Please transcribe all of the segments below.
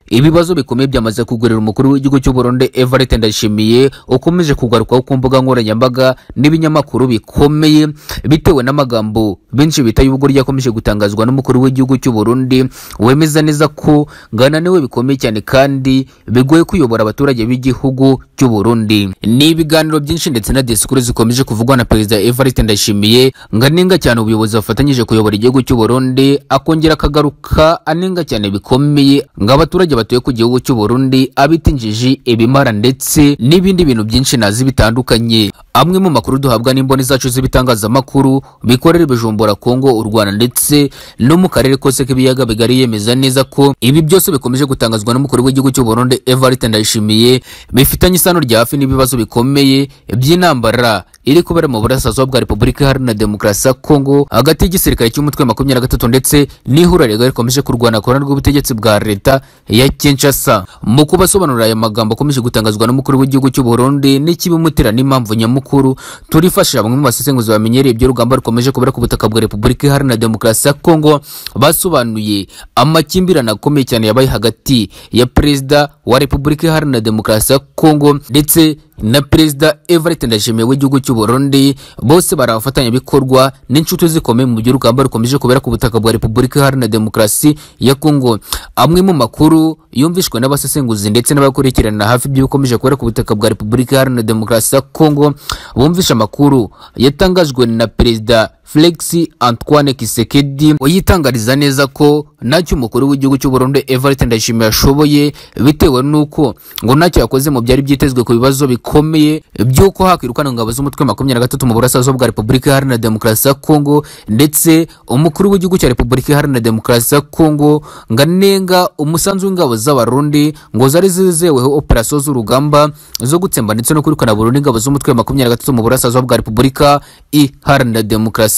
ibibazo bikomeye byamaze kugurira umukuru w'igihugu cy'u Burundi Evariste Ndayishimiye ukomeje kugarukwaho ku mbuga nkoranyambaga n'ibinyamakuru bikomeye bitewe n'amagambo benshi bita y'ubwo ryakomeje gutangazwa n'umukuru w'igihugu cy'u Burundi wemeza neza ko ngananiwe bikomeye cyane kandi bigoye kuyobora abaturage b'igihugu cy'u Burundi ni ibiganiro byinshi ndetse na disikuru zikomeje kuvugwa na perezida Evariste Ndayishimiye nganenga cyane ubuyobozi bafatanyije kuyobora igihugu cy'u Burundi akongera akagaruka anenga cyane bikomeye ngo abaturage batuye ku gihugu cy'u Burundi abita injiji ibimara ndetse n'ibindi bintu byinshi nazi bitandukanye amwe mu makuru duhabwa n'imboni zacu z'ibitangazamakuru bikorera i Bujumbura Kongo u Rwanda ndetse no mu karere kose k'ibiyaga bigari yemeza neza ko ibi byose bikomeje gutangazwa n'umukuru w'igihugu cy'u Burundi Evariste Ndayishimiye bifitanye isano rya hafi n'ibibazo bikomeye by'intambara iri kubera mu burasirazuba bwa Repubulika Iharanira Demokarasi ya Kongo hagati y'igisirikare cy'umutwe wa makumyabiri na gatatu ndetse n'ihuriro rikomeje kurwana korana rw'ubutegetsi bwa leta ya Kinshasa mu kubasobanurira aya magambo akomeje gutangazwa n'umukuru w'igihugu cy'u Burundi n'ikibimutera n'impamvu nyamukuru turifasha bamwe mu basesenguzi bamenyereye ibyo rugamba rukomeje kubera ku butaka bwa Repubulika Iharanira Demokarasi ya Kongo basobanuye amakimbirane akomeye cyane yabaye hagati ya perezida wa Repubulika Iharanira Demokarasi ya Kongo ndetse na perezida Evariste Ndayishimiye w'igihugu cy'u Burundi bose bari abafatanyabikorwa n'inshuti zikomeye mu by'urugamba rukomeje kubera ku butaka bwa Repubulika Iharanira Demokarasi ya Kongo amwe mu makuru yumvishwe n'abasesenguzi ndetse n'abakurikirana hafi by'ibikomeje kubera ku butaka bwa Repubulika Iharanira Demokarasi ya Kongo bumvisha amakuru yatangajwe na perezida Felix Antoine Kisekedi uyitangariza neza ko ntacyo umukuru w'igihugu cy'u Burundi Evariste Ndayishimiye ashoboye bitewe n'uko ngo ntacyo yakoze mu byari byitezwe ku bibazo bikomeye by'uko hakwirukana ingabo z'umutwe makumyabiri na gatatu mu burasirazuba bwa Repubulika Iharanira Demokarasi ya Kongo ndetse umukuru w'igihugu cya Repubulika Iharanira Demokarasi ya Kongo ngo anenga umusanzu w'ingabo z'abarundi ngo zari zizeweho operasiyo z'urugamba zo gutsemba ndetse no kwirukana burundu ingabo z'umutwe makumyabiri na gatatu mu burasirazuba bwa Repubulika Iharanira Demokarasi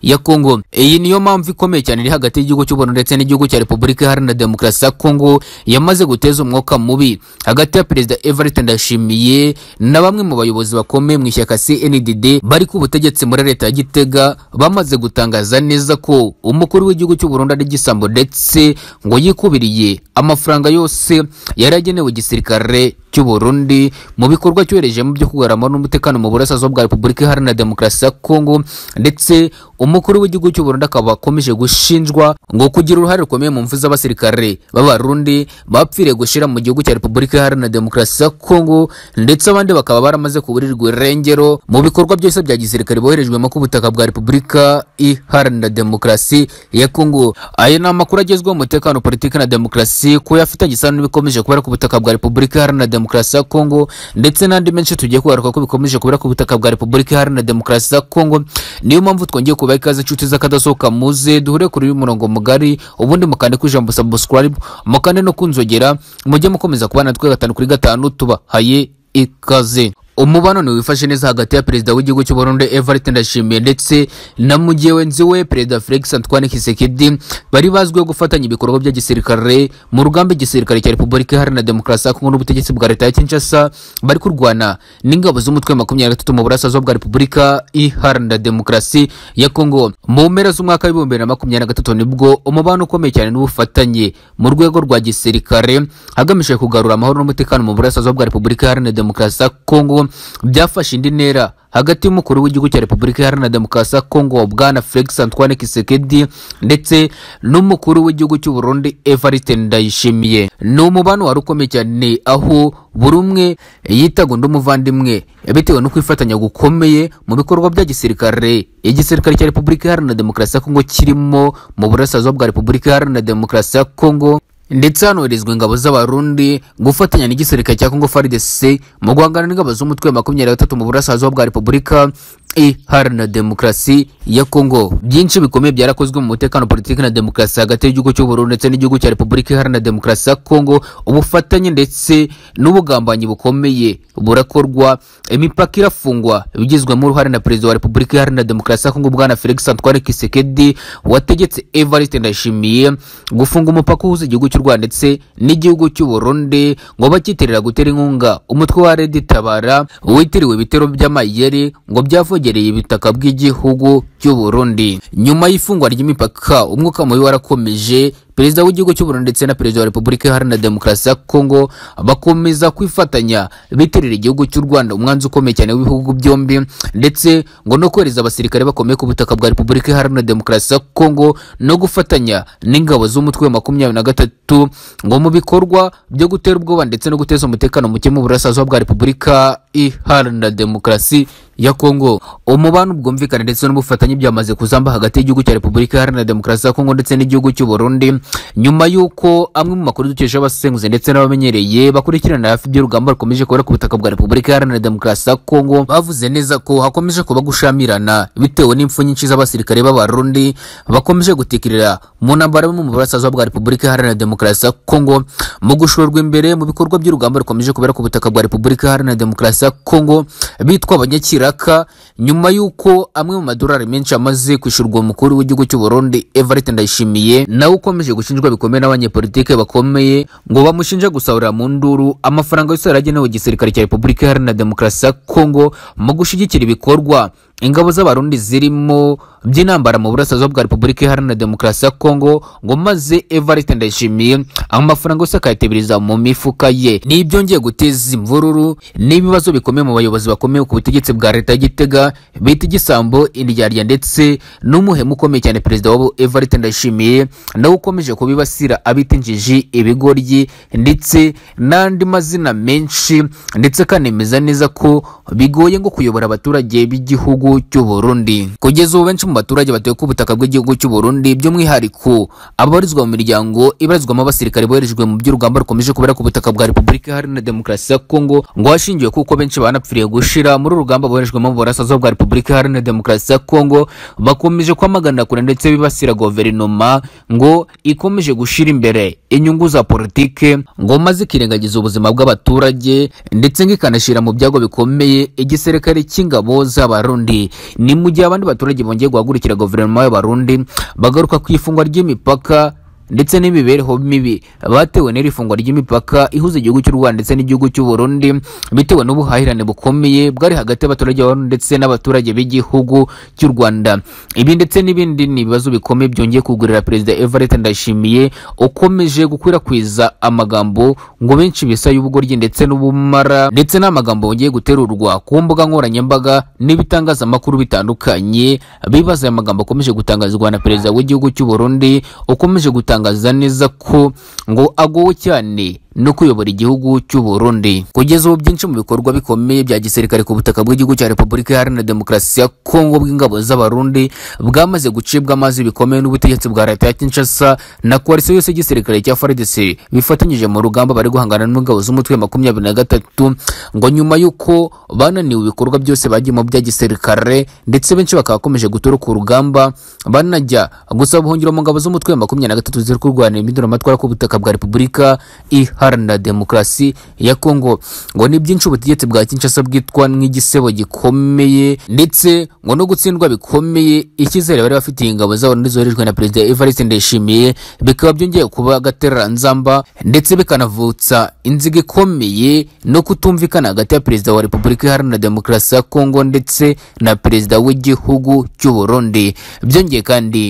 ya Kongo. Iyi niyo mpamvu ikomeye cyane iri hagati y'igihugu cy'u Burundi ndetse n'igihugu cya Repubulika Iharanira Demokarasi ya Kongo yamaze guteza umwuka mubi hagati ya Perezida Evariste Ndayishimiye na bamwe mu bayobozi bakomeye mu ishyaka CNDD bari ku butegetsi muri leta ya Gitega bamaze gutangaza neza ko umukuru w'igihugu cy'u Burundi ari igisambo ndetse ngo yikubiriye amafaranga yose yari agenewe igisirikare cy'u Burundi mu bikorwa cyoherejemo byo kugarama n'umutekano mu burasirazuba bwa Repubulika Iharanira Demokarasi ya Kongo ndetse umukuru w'igihugu cy'u Burundi akaba akomeje gushinjwa ngo kugira uruhare rukomeye mu mfu z'abasirikare b'abarundi bapfiriye gushira mu gihugu cya Repubulika Iharanira Demokarasi ya Kongo ndetse abandi bakaba baramaze kuburirwa irengero mu bikorwa byose bya gisirikare boherejwemo ku butaka bwa Repubulika Iharanira Demokarasi ya Kongo aya ni amakuru agezweho umutekano politiki na demokarasi ko yafitanye isano n'ibikomeje kubera ku butaka bwa Repubulika Iharanira Demokarasi ya Kongo ndetse n'andi menshi tugiye kugaruka ko bikomeje kubera ku butaka bwa Repubulika Iharanira Demokarasi ya Kongo niyo mpamvu twongeye kuba ikaze inshuti z'akadasohoka muze duhure kuri uyu murongo mugari ubundi mukande ku ijambo subscribe mukande no kunzogera mujye mukomeza kubana natwe gatanu kuri gatanu tubahaye ikaze umubano ni wifashe neza hagati ya perezida w'igihugu cy'u Burundi Evariste Ndayishimiye ndetse na mugenzi we perezida Felix Antoine Tshisekedi bari bazwiho gufatanya ibikorwa bya gisirikare mu rugamba igisirikare cya Repubulika Iharanira Demokarasi ya Kongo n'ubutegetsi bwa leta ya Kinshasa bari kurwana n'ingabo z'umutwe wa makumyabiri na gatatu mu burasirazuba bwa Repubulika Iharanira Demokarasi ya Kongo mu mpera z'umwaka w'ibihumbi bibiri na makumyabiri na gatatu nibwo umubano ukomeye cyane n'ubufatanye mu rwego rwa gisirikare hagamijwe kugarura amahoro n'umutekano mu burasirazuba bwa Repubulika Iharanira Demokarasi ya Kongo byafashe indi ntera hagati y'umukuru w'igihugu cya Repubulika Iharanira Demokarasi ya Kongo Bwana Felix Antoine Tshisekedi ndetse n'umukuru w'igihugu cy'u Burundi Evariste Ndayishimiye ni umubano wari ukomeye cyane aho buri umwe yitaga undi umuvandimwe bitewe no kwifatanya gukomeye mu bikorwa bya gisirikare igisirikare cya Repubulika Iharanira Demokarasi ya Kongo kirimo mu burasirazuba bwa Repubulika Iharanira Demokarasi ya Kongo ndetse hanoherezwa ingabo z'abarundi gufatanya n'igisirikare cya Congo FARDC mu guhangana n'ingabo z'umutwe wa makumyabiri na gatatu mu burasirazuba bwa Repubulika Iharanira Demokarasi ya Kongo. Byinshi bikomeye byarakozwe mu mutekano politiki na demokarasi hagati y'igihugu cy'u Burundi ndetse n'igihugu cya Repubulika Iharanira Demokarasi ya Kongo. Ubufatanye ndetse n'ubugambanyi bukomeye burakorwa, imipaka irafungwa bigizwemo uruhare na Perezida wa Repubulika Iharanira Demokarasi ya Kongo Bwana Felix Antoine Tshisekedi wategetse Evariste Ndayishimiye gufunga umupaka uhuza igihugu cy'u Rwanda ndetse n'igihugu cy'u Burundi ngo bakitirira gutera inkunga umutwe wa Red Tabara witiriwe ibitero by'amayeri ngo byavuye bwegereye ibitaka by'igihugu cy'u Burundi nyuma y'ifungwa ry'imipaka umwuka mubi warakomeje perezida w'igihugu cy'u Burundi ndetse na perezida wa repubulika iharanira demokarasi ya kongo bakomeza kwifatanya bitirira igihugu cy'u rwanda umwanzi ukomeye cyane w'ibihugu byombi ndetse ngo no kohereza abasirikare bakomeye ku butaka bwa repubulika iharanira demokarasi ya kongo no gufatanya n'ingabo z'umutwe wa makumyabiri na gatatu ngo mu bikorwa byo gutera ubwoba ndetse no guteza umutekano muke mu burasirazuba bwa repubulika iharanira demokarasi ya kongo umubano ubwumvikane ndetse n'ubufatanye byamaze kuzamba hagati y'igihugu cya repubulika iharanira demokarasi ya kongo ndetse n'igihugu cy'u burundi nyuma y'uko amwe mu makuru dukesha abasesenguzi ndetse n'abamenyereye bakurikirana hafi iby'urugamba rukomeje kubera ku butaka bwa repubulika iharanira demokarasi ya kongo bavuze neza ko hakomeje kuba gushamirana bitewe n'impfu nyinshi z'abasirikare b'abarundi bakomeje gutikirira mu ntambara yo mu burasirazuba bwa repubulika iharanira demokarasi ya kongo mu gushorwa imbere mu bikorwa by'urugamba rukomeje kubera ku butaka bwa repubulika iharanira demokarasi ya kongo bitwa abanyakiraka nyuma y'uko amwe mu madolari menshi amaze kwishyurwa umukuru w'igihugu cy'u burundi everett ndayishimiye nawe ukomeje gushinjwa bikomeye n'abanyepolitike bakomeye ngo bamushinja gusahurira mu nduru amafaranga yose yari agenewe igisirikare cya repubulika iharanira demokarasi ya kongo mu gushyigikira ibikorwa ingabo z'abarundi zirimo by'intambara mu burasirazuba bwa repubulika iharanira demokarasi ya kongo ngo maze everett ndayishimiye amafaranga yose akayatebiriza mu mifuka ye ni ibyongeye guteza imvururu n'ibibazo bikomeye mu bayobozi bakomeye ku butegetsi bwa leta y'igitega bita igisambo indyarya ndetse n'umuhemu ukomeye cyane perezida wabo everett ndayishimiye nawe ukomeje kubibasira abita injiji ibigoryi ndetse n'andi mazina menshi ndetse akanemeza neza ko bigoye ngo kuyobora abaturage b'igihugu cy'u burundi kugeza ubu benshi mu baturage batuye ku butaka bw'igihugu cy'u burundi by'umwihariko ababarizwa mu miryango ibarizwamo abasirikare boherejwe mu by'urugamba rukomeje kubera ku butaka bwa repubulika iharanira demokarasi ya kongo ngo hashingiwe kuko benshi banapfiriye gushira muri uru rugamba boherejwemo mu burasirazuba bwa repubulika iharanira demokarasi ya kongo bakomeje kwamagana kure ndetse bibasira guverinoma ngo ikomeje gushira imbere inyungu za politike ngo maze ikirengagiza ubuzima bw'abaturage ndetse ngo ikanashyira mu byago bikomeye igisirikare cy'ingabo z'abarundi ni mu gihe abandi baturage bongeye guhagurukira guverinoma y'abarundi bagaruka ku ifungwa ry'imipaka ndetse n'imibereho mibi batewe n'iri fungwa ry'imipaka ihuza igihugu cy'u rwanda ndetse n'igihugu cy'u burundi bitewe n'ubuhahirane bukomeye bwari hagati y'abaturage b'abarundi ndetse n'abaturage b'igihugu cy'u rwanda ibi ndetse n'ibindi ni ibibazo bikomeye byongeye kugurira perezida everett ndayishimiye ukomeje gukwirakwiza amagambo ngo benshi bisa y'ubugoryi ndetse n'ubumara ndetse n'amagambo yongeye guterurwa ku mbuga nkoranyambaga n'ibitangazamakuru bitandukanye bibaza aya magambo akomeje gutangazwa na perezida w'igihugu cy'u burundi ukomeje gutanga atangaza neza ko ngo agowe cyane no kuyobora igihugu cy'u Burundi kugeza ubu byinshi mu bikorwa bikomeye bya gisirikare ku butaka bw'igihugu cya Repubulika Iharanira Demokarasi ya Kongo bw'ingabo z'Abarundi bwamaze gucibwa amazi bikomeye n'ubutegetsi bwa leta ya Kinshasa na koalisiyo yose y'igisirikare cya FARDC bifatanyije mu rugamba bari guhangana n'ingabo z'umutwe wa makumyabiri na gatatu ngo nyuma y'uko bananiwe ibikorwa byose bagiyemo bya gisirikare ndetse benshi bakaba bakomeje gutoroka urugamba banajya gusaba ubuhungiro mu ngabo z'umutwe wa makumyabiri na gatatu ziri kurwanira impinduramatwara ku butaka bwa Repubulika Iharanira iharanira demokarasi ya kongo ngo ni byinshi ubutegetsi bwa kinshasa bwitwa nk'igisebo gikomeye ndetse ngo no gutsindwa bikomeye icyizere bari bafitiye ingabo z'abarundi zoherejwe na perezida evariste ndayishimiye bikaba byongeye kuba agatereranzamba ndetse bikanavutsa inziga ikomeye no kutumvikana hagati ya perezida wa repubulika iharanira demokarasi ya kongo ndetse na perezida w'igihugu cy'u burundi byongeye kandi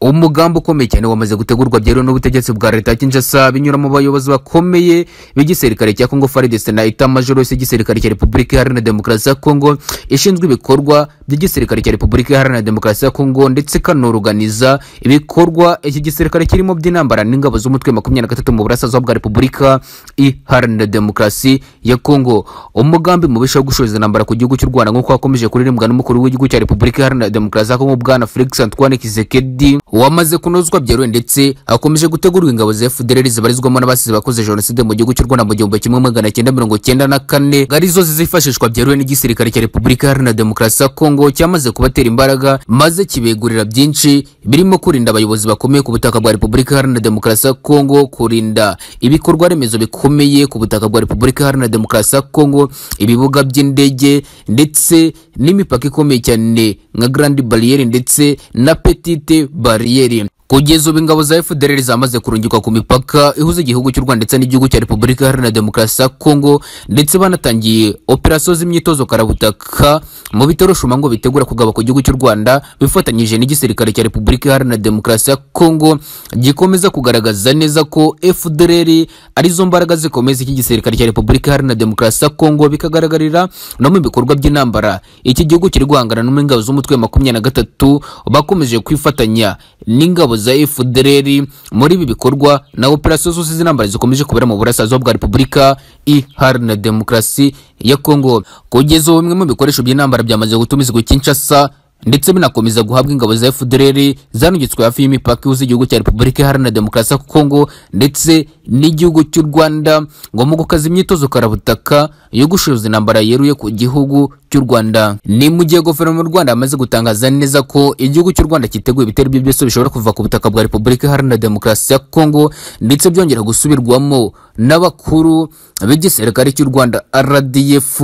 umugambi ukomeye cyane wamaze gutegurwa byeruwe n'ubutegetsi bwa leta ya Kinshasa binyura mu bayobozi bakomeye b'igisirikare cya Congo FARDC na Etat-Major yose y'igisirikare cya Repubulika Iharanira Demokarasi ya Congo ishinzwe ibikorwa by'igisirikare cya Repubulika Iharanira Demokarasi ya Congo ndetse ikanorganiza ibikorwa iki gisirikare kirimo by'intambara n'ingabo z'umutwe makumyabiri na gatatu mu burasirazuba bwa Repubulika Iharanira Demokarasi ya Congo umugambi mubisha wo gushoza intambara ku gihugu cy'u Rwanda nk'uko hakomeje kuririmbwa n'umukuru w'igihugu cya Repubulika Iharanira Demokarasi ya Congo bwana Felix Antoine Tshisekedi wamaze kunozwa byeruye ndetse hakomeje gutegurwa ingabo za FDLR zibarizwamo n'abasize bakoze jenoside mu gihugu cy'u Rwanda mu gihumbi kimwe magana cyenda mirongo cyenda na kane arizo zizifashishwa byeruye n'igisirikare cya Repubulika Iharanira Demokarasi ya Kongo cyamaze kubatera imbaraga maze kibegurira byinshi birimo kurinda abayobozi bakomeye ku butaka bwa Repubulika Iharanira Demokarasi ya Kongo kurinda ibikorwa remezo bikomeye ku butaka bwa Repubulika Iharanira Demokarasi ya Kongo ibibuga by'indege ndetse n'imipaka ikomeye cyane nka Grand Barrier ndetse na Petite Barrier bariyeri kugeza ubu ingabo za FDLR zamaze kurungikwa ku mipaka ihuza igihugu cy'u Rwanda ndetse n'igihugu cya Repubulika Iharanira Demokarasi ya Kongo ndetse banatangiye operasiyo z'imyitozo karabutaka mu bitero shumango bitegura kugaba ku gihugu cy'u Rwanda bifatanyije n'igisirikare cya Repubulika Iharanira Demokarasi ya Kongo gikomeza kugaragaza neza ko FDLR ari zo mbaraga zikomeza iki gisirikare cya Repubulika Iharanira Demokarasi ya Kongo bikagaragarira no mu bikorwa by'intambara iki gihugu kiri guhangana n'ingabo z'umutwe wa makumyabiri na gatatu bakomeje kwifatanya n'ingabo za FDLR muri ibi bikorwa na operasiyo zose z'intambara zikomeje kubera mu burasirazuba bwa Repubulika Iharanira Demokarasi ya Kongo kugeza ubu bimwe mu bikoresho by'intambara byamaze gutumizwa i Kinshasa ndetse binakomeza guhabwa ingabo za FDLR zanugitswe hafi y'imipaka ihuza igihugu cya Repubulika Iharanira Demokarasi ya Kongo ndetse n'igihugu cy'u Rwanda ngo mu gukaza imyitozo karabutaka yo gushoza intambara yeruye ku gihugu cy'u Rwanda ni mu gihe guverinoma y'u Rwanda yamaze gutangaza neza ko igihugu cy'u Rwanda cyiteguye ibitero ibyo byose bishobora kuva ku butaka bwa Repubulika Iharanira Demokarasi ya Kongo ndetse byongera gusubirwamo n'abakuru b'igisirikare cy'u Rwanda RDF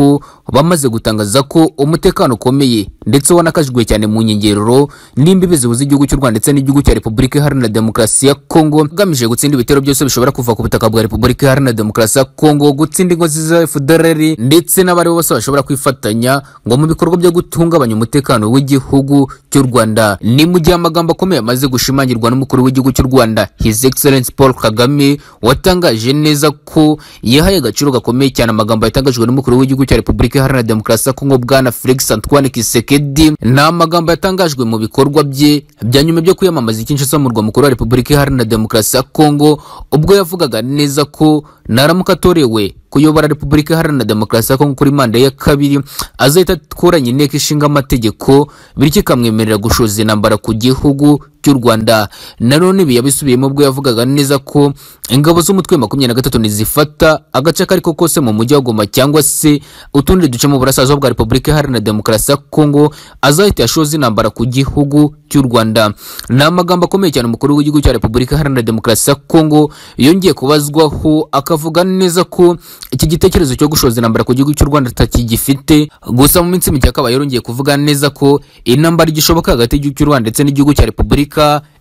bamaze gutangaza ko umutekano ukomeye ndetse wanakajijwe cyane mu nyengeroro n'imbibi zihuza igihugu cy'u Rwanda ndetse n'igihugu cya Repubulika Iharanira Demokarasi ya Kongo agamije gutsinda ibitero byose bishobora kuva ku butaka bwa Repubulika Iharanira Demokarasi ya Kongo gutsinda ingo za FDLR ndetse n'abari bose bashobora kwifatanya ngo mu bikorwa byo guhungabanya umutekano w'igihugu cy'u Rwanda ni mu gihe amagambo akomeye amaze gushimangirwa n'umukuru w'igihugu cy'u Rwanda His Excellency Paul Kagame watangaje neza ko yahaye agaciro gakomeye cyane amagambo yatangajwe n'umukuru w'igihugu cya Repubulika Iharanira Demokarasi ya Kongo bwana Felix Antoine Tshisekedi ni amagambo yatangajwe mu bikorwa bye bya nyuma byo kwiyamamaza Kinshasa mu murwa mukuru wa Repubulika Iharanira Demokarasi ya Kongo ubwo yavugaga neza ko naramuka atorewe kuyobora Repubulika Iharanira Demokarasi ya Kongo kuri manda ya kabiri azahita akoranya inteko ishinga amategeko bityo ikamwemerera gushoza intambara ku gihugu cy'u Rwanda nanone ibi yabisubiyemo ubwo yavugaga neza ko ingabo z'umutwe wa makumyabiri na gatatu ntizifata agace ako ariko kose mu mujyi wa Goma cyangwa se utundi duce mu burasirazuba bwa Repubulika Iharanira Demokarasi ya Kongo azahita yashoza intambara ku gihugu cy'u Rwanda ni amagambo akomeye cyane umukuru w'igihugu cya Repubulika Iharanira Demokarasi ya Kongo yongeye kubazwaho akavuga neza ko iki gitekerezo cyo gushoza intambara ku gihugu cy'u Rwanda atakigifite gusa mu minsi mike akaba yarongeye kuvuga neza ko intambara igishoboka hagati y'igihugu cy'u Rwanda ndetse n'igihugu cya Repubulika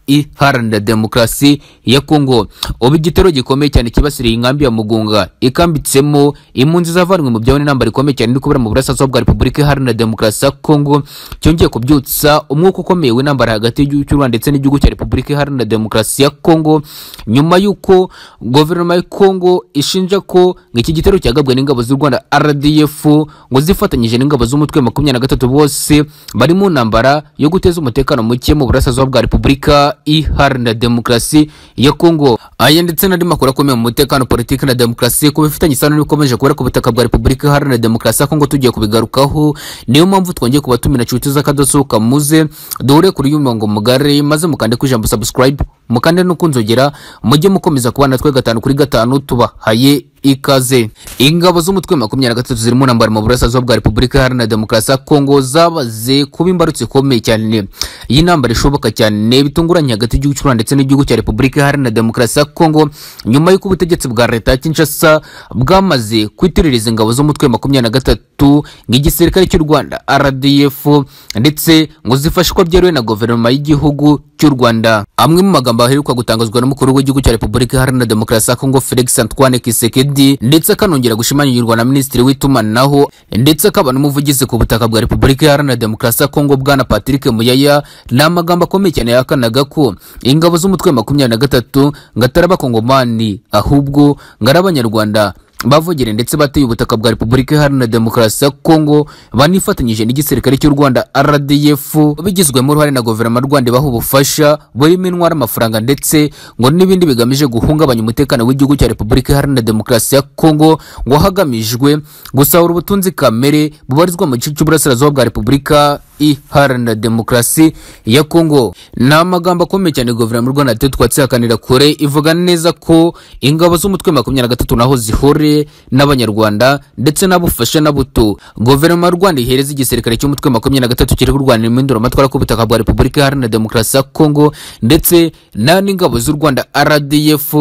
Iharanira Demokarasi ya Kongo ubu igitero gikomeye cyane kibasiriye inkambi ya Mugunga ikambitsemo impunzi zavanywe mu byabo n'intambara ikomeye cyane iri kubera mu burasirazuba bwa Repubulika Iharanira Demokarasi ya Kongo cyongeye kubyutsa umwuka ukomeye w'intambara hagati y'igihugu cy'u Rwanda ndetse n'igihugu cya Repubulika Iharanira Demokarasi ya Kongo nyuma y'uko guverinoma ya Kongo ishinja ko iki gitero cyagabwe n'ingabo z'u Rwanda RDF ngo zifatanyije n'ingabo z'umutwe makumyabiri na gatatu bose bari mu ntambara yo guteza umutekano muke mu burasirazuba bwa Repubulika Iharanira Demokarasi ya Kongo aya ndetse n'andi makuru akomeye mu mutekano politiki na demokarasi ku bifitanye isano n'ibikomeje kubera ku butaka bwa Repubulika Iharanira Demokarasi ya Kongo tugiye kubigarukaho niyo mpamvu twongeye kubatumira inshuti z'akadosohoka muze duhure kuri uyu murongo mugari maze mukande ku ijambo subscribe mukande no kunzogera mujye mukomeza kubana natwe gatanu kuri gatanu tubahaye ikaze ingabo z'umutwe makumyabiri na gatatu zirimo ntambara mu burasirazuba bwa repubulika iharanira demokarasi ya kongo zabaze kuba imbarutso ikomeye cyane y'intambara ishoboka cyane bitunguranye hagati y'igihugu cy'u rwanda ndetse n'igihugu cya repubulika iharanira demokarasi ya kongo nyuma y'uko ubutegetsi bwa leta ya kinshasa bwamaze kwitiririza ingabo z'umutwe makumyabiri na gatatu nk'igisirikare cy'u rwanda rdf ndetse ngo zifashwa byeruye na guverinoma y'igihugu cy'u rwanda amwe mu magambo aheruka gutangazwa n'umukuru w'igihugu cya repubulika iharanira demokarasi ya kongo felix antoine kisekedi ndetse akanongera gushimangirwa na minisitiri w'itumanaho ndetse akaba n'umuvugizi ku butaka bwa repubulika iharanira demokarasi ya kongo bwana patrick muyaya ni amagambo akomeye cyane yahakanaga ko ingabo z'umutwe makumyabiri na gatatu ngo atari abakongomani ahubwo ngo ari abanyarwanda bavugire ndetse bateye ubutaka bwa Repubulika Iharanira Demokarasi ya Kongo banifatanyije n'igisirikare cy'u Rwanda RDF bigizwemo uruhare na guverinoma y'u Rwanda ibaha ubufasha burimo intwara amafaranga ndetse ngo n'ibindi bigamije guhungabanya umutekano w'igihugu cya Repubulika Iharanira Demokarasi ya Kongo ngo hagamijwe gusahura ubutunzi kamere bubarizwa mu gice cy'uburasirazuba bwa Repubulika Iharanira Demokarasi ya Kongo ni amagambo akomeye cyane guverinoma y'u Rwanda yateye twatsihakanira kure ivuga neza ko ingabo z'umutwe makumyabiri na gatatu naho zihore n'abanyarwanda ndetse n'abufasha na buto guverinoma y'u Rwanda ihereza igisirikare cy'umutwe makumyabiri na gatatu kiri kurwanira impinduramatwara ku butaka bwa Repubulika Iharanira Demokarasi ya Kongo ndetse n'ingabo z'u Rwanda RDF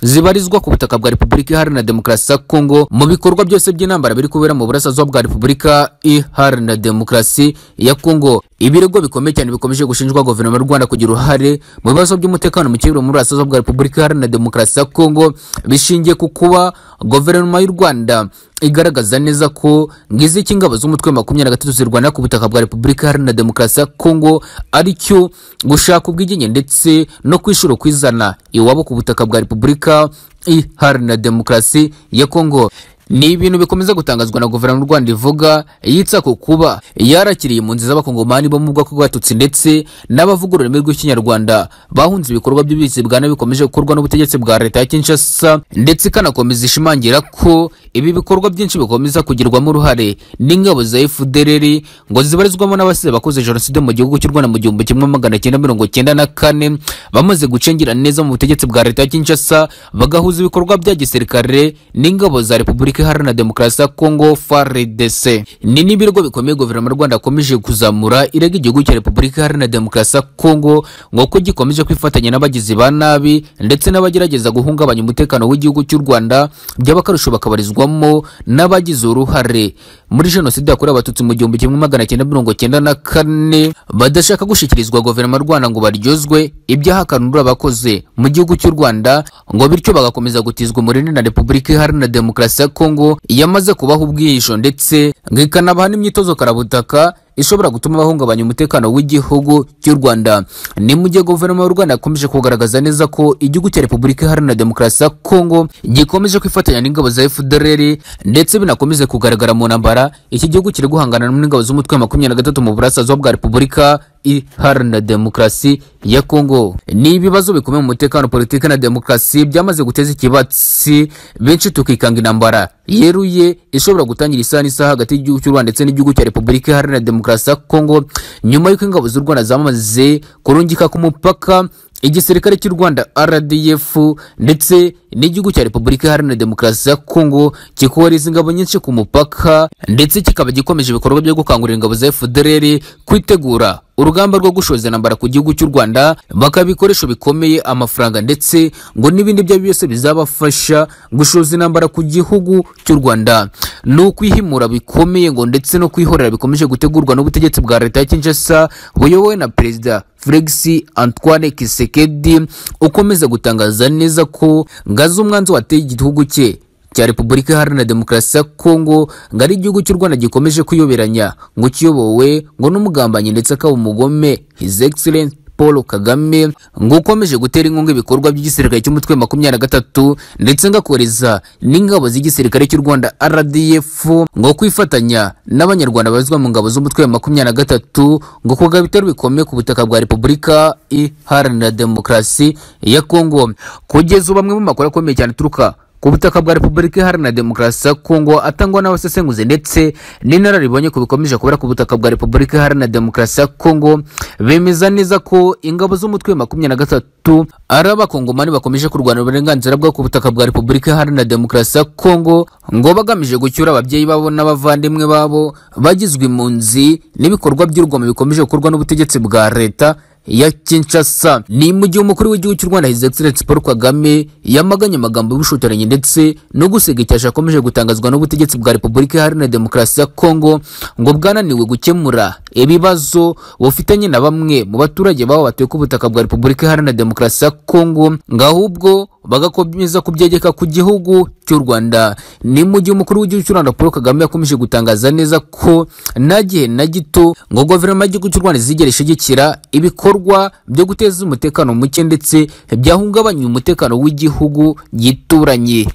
zibarizwa ku butaka bwa Repubulika Iharanira Demokarasi ya Kongo mu bikorwa byose by'intambara biri kubera mu burasirazuba bwa Repubulika Iharanira Demokarasi ya Kongo ibirego bikomeye cyane bikomeje gushinjwa guverinoma y'u Rwanda kugira uruhare mu bibazo by'umutekano muke muri burasirazuba bwa Repubulika Iharanira Demokarasi ya Kongo bishingiye ku kuba guverinoma y'u Rwanda igaragaza neza ko ngiziki ingabo z'umutwe wa makumyabiri na gatatu zirwanira ku butaka bwa Repubulika Iharanira Demokarasi ya Kongo aricyo gushaka ubwigenge ndetse no kwishura kwizana iwabo ku butaka bwa Repubulika Iharanira Demokarasi ya Kongo ni ibintu bikomeza gutangazwa na guverinoma y'u Rwanda ivuga yitsa ku kuba yarakiriye impunzi z'abakongomani bo mu bwoko bw'abatutsi ndetse n'abavuga ururimi rw'ikinyarwanda bahunze ibikorwa by'ubuyobozi bwa nabi bikomeje gukorwa n'ubutegetsi bwa leta ya Kinshasa ndetse ikanakomeza ishimangira ko ibi bikorwa byinshi bikomeza kugirwamo uruhare n'ingabo za FDLR ngo zibarizwamo n'abasize bakoze jenoside mu gihugu cy'u Rwanda mu gihumbi kimwe magana cyenda mirongo cyenda na kane bamaze gucengera neza mu butegetsi bwa leta ya Kinshasa bagahuza ibikorwa bya gisirikare n'ingabo za Repubulika Repubulika Iharanira Demokarasi ya Kongo FARDC ni n'ibirego bikomeye guverinoma y'u Rwanda akomeje kuzamura irega igihugu cya Repubulika Iharanira Demokarasi ya Kongo ngo ko gikomeje kwifatanya n'abagizi ba nabi ndetse n'abagerageza guhungabanya umutekano w'igihugu cy'u Rwanda by'abakarusho bakabarizwamo n'abagize uruhare muri jenoside yakorewe abatutsi mu gihumbi kimwe magana cyenda mirongo cyenda na kane badashaka gushyikirizwa guverinoma y'u Rwanda ngo baryozwe ibyaha kanura bakoze mu gihugu cy'u Rwanda ngo bityo bagakomeza gutizwa umurindi na Repubulika Iharanira Demokarasi ya Kongo Kongo yamaze kubaha ubwihisho ndetse ngo ikanabaha n'imyitozo karabutaka ishobora gutuma bahungabanya umutekano w'igihugu cy'u Rwanda ni mu gihe guverinoma y'u Rwanda yakomeje kugaragaza neza ko igihugu cya Repubulika Iharanira Demokarasi ya Kongo gikomeje kwifatanya n'ingabo za FDLR ndetse binakomeze kugaragara mu ntambara iki gihugu kiri guhangana n'ingabo z'umutwe wa makumyabiri na gatatu mu burasirazuba bwa Repubulika Iharanira Demokarasi ya Kongo ni ibibazo bikomeye mu mutekano politiki na demokarasi byamaze guteza ikibatsi benshi tukikanga intambara yeruye ishobora gutangira isaha n'isaha hagati y'igihugu cy'u Rwanda ndetse n'igihugu cya Repubulika Iharanira Demokarasi ya Kongo nyuma y'uko ingabo z'u Rwanda zamaze kurungika ku mupaka igisirikare cy'u Rwanda RDF ndetse n'igihugu cya Repubulika Iharanira Demokarasi ya Kongo kikohereza ingabo nyinshi ku mupaka ndetse kikaba gikomeje ibikorwa byo gukangurira ingabo za FDLR kwitegura urugamba rwo gushoza intambara ku gihugu cy'u Rwanda bakaba ibikoresho bikomeye amafaranga ndetse ngo n'ibindi byo byose bizabafasha gushoza intambara ku gihugu cy'u Rwanda ni ukwihimura bikomeye ngo ndetse no kwihorera bikomeje gutegurwa n'ubutegetsi bwa leta ya Kinshasa buyobowe na perezida Felix Antoine Kisekedi ukomeza gutangaza neza ko ngaze umwanzuro wateye igihugu cye cya Repubulika Iharanira Demokarasi ya Kongo ngo ari igihugu cy'u Rwanda gikomeje kuyoberanya ngo kiyobowe ngo n'umugambanyi ndetse akaba umugome His Excellency Paul Kagame ngo ukomeje gutera inkunga ibikorwa by'igisirikare cy'umutwe wa makumyabiri na gatatu ndetse ngakoreza n'ingabo z'igisirikare cy'u Rwanda RDF ngo kwifatanya n'abanyarwanda bazwa mu ngabo z'umutwe wa makumyabiri na gatatu ngo kuga ibitero bikomeye ku butaka bwa Repubulika Iharanira Demokarasi ya Kongo kugeza ubu amwe mu makuru akomeye cyane aturuka ku butaka bwa Repubulika Iharanira Demokarasi ya Kongo atangwa n'abasesenguzi ndetse n'inararibonye ku bikomeje kubera ku butaka bwa Repubulika Iharanira Demokarasi ya Kongo bemeza neza ko ingabo z'umutwe wa makumyabiri na gatatu ari abakongomani bakomeje kurwanira uburenganzira bwo ku butaka bwa Repubulika Iharanira Demokarasi ya Kongo ngo bagamije gucyura ababyeyi babo n'abavandimwe babo bagizwe impunzi n'ibikorwa by'urugomo bikomeje gukorwa n'ubutegetsi bwa leta ya Kinshasa ni mu gihe umukuru w'igihugu cy'u Rwanda His Excellency Paul Kagame yamaganye amagambo y'ubushotoranyi ndetse no gusega icyasha akomeje gutangazwa n'ubutegetsi bwa Repubulika Iharanira Demokarasi ya Kongo ngo bwananiwe gukemura ibibazo bufitanye na bamwe mu baturage babo batuye ku butaka bwa Repubulika Iharanira Demokarasi ya Kongo ngahubwo bagakomeza kubyegeka ku gihugu cy'u Rwanda ni mu gihe umukuru w'igihugu cy'u Rwanda Paul Kagame yakomeje gutangaza neza ko nta gihe na gito ngo guverinoma y'igihugu cy'u Rwanda izigera ishyigikira ibikorwa byo guteza umutekano muke ndetse byahungabanya umutekano w'igihugu gituranye